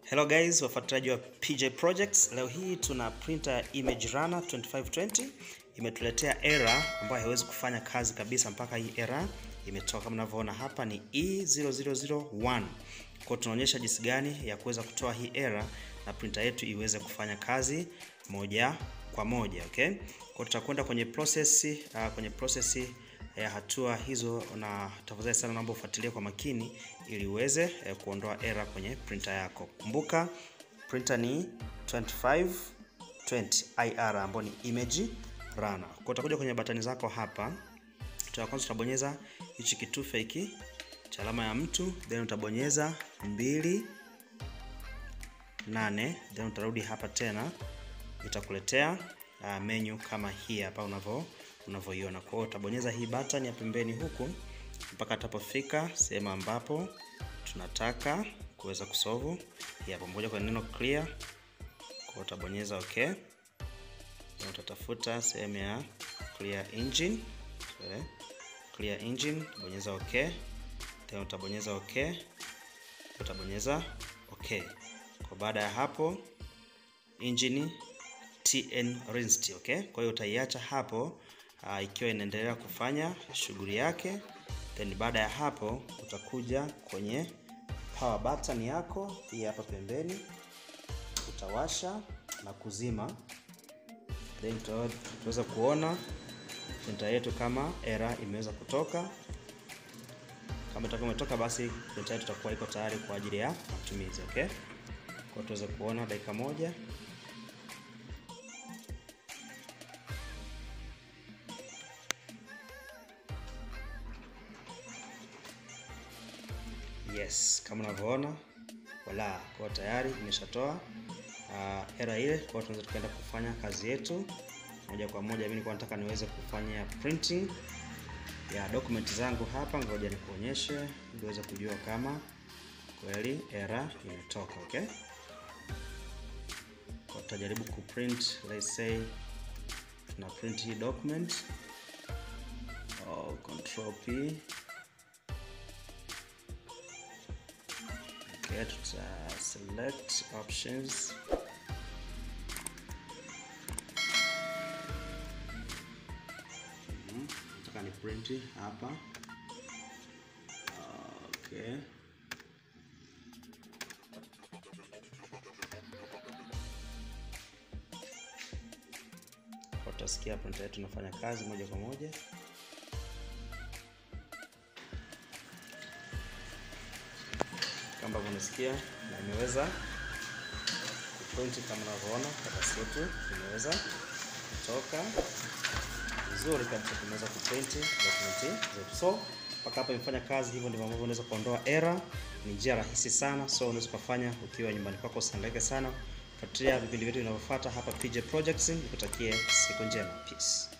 Hello guys, wafuatiliaji wa PJ Projects. Leo hii tuna printer ya Image Runner 2520 imetuletea error ambayo haiwezi kufanya kazi kabisa mpaka hii error imetoka. Kama mnavyoona hapa ni E0001. Kwa tunaonyesha jinsi gani ya kuweza kutoa hii error na printer yetu iweze kufanya kazi moja kwa moja, okay? Kwa tutakwenda kwenye process uh, kwenye process ya hatua hizo, na tafadhali sana naomba ufuatilie kwa makini ili uweze eh, kuondoa error kwenye printer yako. Kumbuka printer ni 2520 IR ambayo ni image runner. Kwa utakuja kwenye batani zako hapa, cha kwanza utabonyeza hichi kitufe hiki cha alama ya mtu, then utabonyeza mbili nane, then utarudi hapa tena, itakuletea uh, menu kama hii hapa unavyo unavyoiona. Kwa hiyo utabonyeza hii button ya pembeni huku mpaka atapofika sehemu ambapo tunataka kuweza kusolve hii hapo, moja kwa neno clear. Kwa hiyo utabonyeza okay, na utatafuta sehemu ya clear engine. Sorry, clear engine, bonyeza okay, tena utabonyeza okay, utabonyeza okay. Kwa baada ya hapo engine tn rinsed, okay. Kwa hiyo utaiacha hapo uh, ikiwa inaendelea kufanya shughuli yake, then baada ya hapo utakuja kwenye power button yako hii hapa pembeni, utawasha na kuzima, then tutaweza kuona printer yetu kama error imeweza kutoka. Kama itakuwa imetoka, basi printer yetu itakuwa iko tayari kwa ajili ya matumizi, okay. Kwa tuweze kuona dakika moja Yes, kama unavyoona wala kwa tayari imeshatoa uh, error ile. Kwa tunaweza tukaenda kufanya kazi yetu moja kwa moja. Mimi nilikuwa nataka niweze kufanya printing ya document zangu hapa, ngoja nikuonyeshe ili uweze kujua kama kweli error imetoka. Okay, kwa tutajaribu kuprint, let's say tuna print hii document oh, control P Okay, tuta select options nataka ni print hapa. Okay, utasikia printer yetu inafanya kazi moja kwa moja. Kama unasikia na imeweza kuprint kama unavyoona, karatasi yetu imeweza kutoka vizuri kabisa, tumeweza kuprint document zetu. So mpaka hapa imefanya kazi. Hivyo ndivyo ambavyo unaweza kuondoa error. Ni njia rahisi sana, so unaweza kufanya ukiwa nyumbani kwako, usihangaike sana. Fuatilia vipindi vyetu vinavyofuata hapa PJ Projects. Nikutakie siku njema, peace.